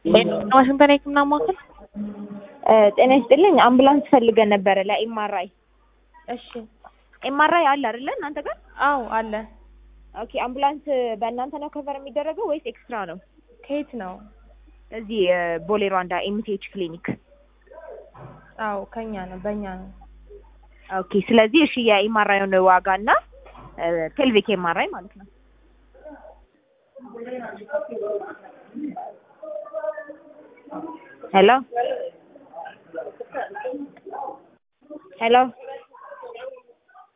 ዋሽንግተን የህክምና ማዕከል ጤና ይስጥልኝ። አምቡላንስ ፈልገን ነበረ ለኤምአርአይ። እሺ ኤምአርአይ አለ አይደለ እናንተ ጋር? አዎ አለ ኦኬ። አምቡላንስ በእናንተ ነው ከቨር የሚደረገው ወይስ ኤክስትራ ነው? ከየት ነው እዚህ ቦሌ ሯንዳ ኤምቲኤች ክሊኒክ። አዎ ከኛ ነው በእኛ ነው ኦኬ። ስለዚህ እሺ የኤምአርአይን ዋጋ እና ፔልቪክ ኤምአርአይ ማለት ነው። ሄሎ ሄሎ